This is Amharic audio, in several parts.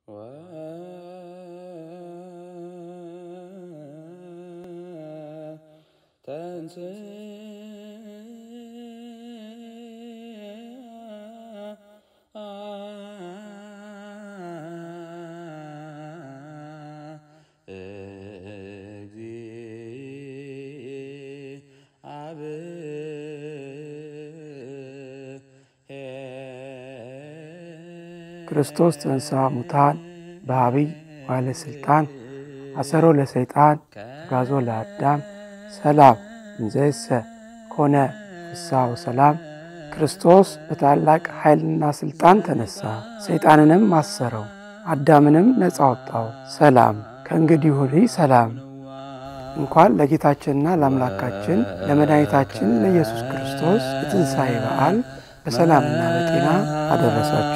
ክርስቶስ ተንሥአ እሙታን በዐቢይ ዋለ ሥልጣን አሰሮ ለሰይጣን አግዓዞ ለአዳም ሰላም እንዘይሰ ኮነ ፍስሐ ወሰላም። ክርስቶስ በታላቅ ኃይልና ሥልጣን ተነሣ፣ ሰይጣንንም አሰረው፣ አዳምንም ነፃ ወጣው። ሰላም ከእንግዲህ ወዲህ ሰላም። እንኳን ለጌታችንና ለአምላካችን ለመድኃኒታችን ለኢየሱስ ክርስቶስ የትንሣኤ በዓል በሰላምና በጤና አደረሳችሁ።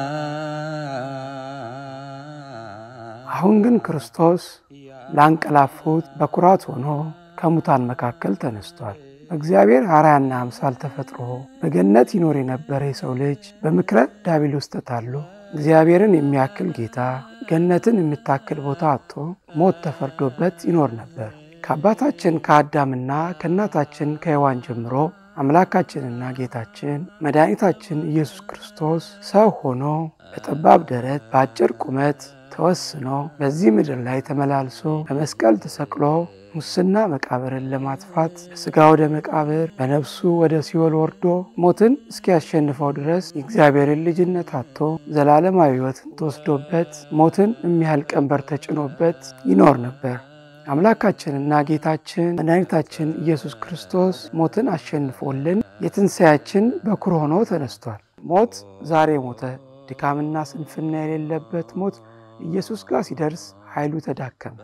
አሁን ግን ክርስቶስ ላንቀላፉት በኩራት ሆኖ ከሙታን መካከል ተነስቷል። በእግዚአብሔር አርአያና አምሳል ተፈጥሮ በገነት ይኖር የነበረ የሰው ልጅ በምክረ ዲያብሎስ ተታሎ እግዚአብሔርን የሚያክል ጌታ ገነትን የምታክል ቦታ አጥቶ ሞት ተፈርዶበት ይኖር ነበር። ከአባታችን ከአዳምና ከእናታችን ከሔዋን ጀምሮ አምላካችንና ጌታችን መድኃኒታችን ኢየሱስ ክርስቶስ ሰው ሆኖ በጠባብ ደረት በአጭር ቁመት ተወስኖ በዚህ ምድር ላይ ተመላልሶ በመስቀል ተሰቅሎ ሙስና መቃብርን ለማጥፋት በሥጋ ወደ መቃብር በነፍሱ ወደ ሲኦል ወርዶ ሞትን እስኪያሸንፈው ድረስ የእግዚአብሔርን ልጅነት አጥቶ ዘላለማዊ ሕይወትን ተወስዶበት ሞትን የሚያህል ቀንበር ተጭኖበት ይኖር ነበር። አምላካችንና ጌታችን መድኃኒታችን ኢየሱስ ክርስቶስ ሞትን አሸንፎልን የትንሣያችን በኩር ሆኖ ተነስቷል። ሞት ዛሬ ሞተ። ድካምና ስንፍና የሌለበት ሞት ኢየሱስ ጋር ሲደርስ ኃይሉ ተዳከመ።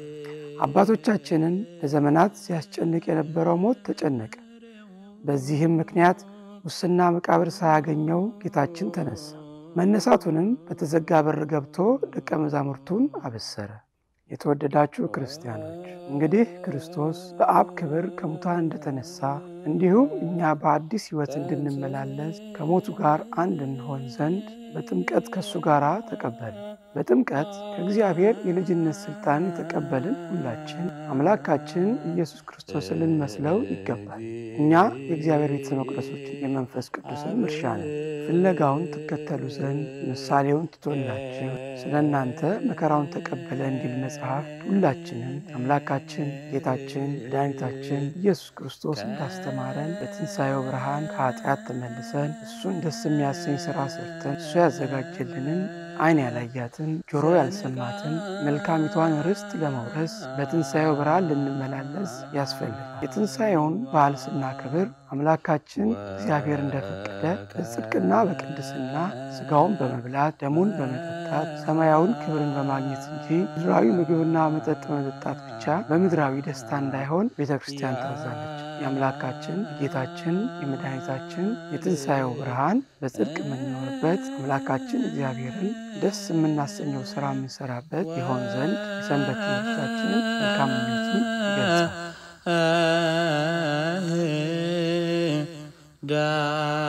አባቶቻችንን ለዘመናት ሲያስጨንቅ የነበረው ሞት ተጨነቀ። በዚህም ምክንያት ሙስና መቃብር ሳያገኘው ጌታችን ተነሳ። መነሳቱንም በተዘጋ በር ገብቶ ደቀ መዛሙርቱን አበሰረ። የተወደዳችሁ ክርስቲያኖች እንግዲህ ክርስቶስ በአብ ክብር ከሙታን እንደተነሳ እንዲሁም እኛ በአዲስ ሕይወት እንድንመላለስ ከሞቱ ጋር አንድ እንሆን ዘንድ በጥምቀት ከእሱ ጋር ተቀበልን። በጥምቀት ከእግዚአብሔር የልጅነት ሥልጣን የተቀበልን ሁላችን አምላካችን ኢየሱስ ክርስቶስን ልንመስለው ይገባል። እኛ የእግዚአብሔር ቤተ መቅደሶች የመንፈስ ቅዱስን እርሻ ነን። ፍለጋውን ትከተሉ ዘንድ ምሳሌውን ትቶላችሁ ስለ እናንተ መከራውን ተቀበለ እንዲል መጽሐፍ ሁላችንም አምላካችን ጌታችን መድኃኒታችን ኢየሱስ ክርስቶስ እንዳስተማረን በትንሣኤው ብርሃን ከኃጢአት ተመልሰን እሱን ደስ የሚያሰኝ ሥራ ሰርተን እሱ ያዘጋጀልንን ዓይን ያላያትን ጆሮ ያልሰማትን መልካሚቷን ርስት ለመውረስ በትንሣኤው ብርሃን ልንመላለስ ያስፈልጋል። የትንሣኤውን በዓል ስናከብር አምላካችን እግዚአብሔር እንደፈቀደ በጽድቅና በቅድስና ሥጋውን በመብላት ደሙን በመጠጣት ሰማያዊን ክብርን በማግኘት እንጂ ምድራዊ ምግብና መጠጥ በመጠጣት ብቻ በምድራዊ ደስታ እንዳይሆን ቤተ ክርስቲያን ታዛለች። የአምላካችን የጌታችን የመድኃኒታችን የትንሣኤው ብርሃን በጽድቅ የምንኖርበት አምላካችን እግዚአብሔርን ደስ የምናሰኘው ሥራ የምንሰራበት ይሆን ዘንድ የሰንበት ትምህርታችንን መልካም ምኞቱን ይገልጻል።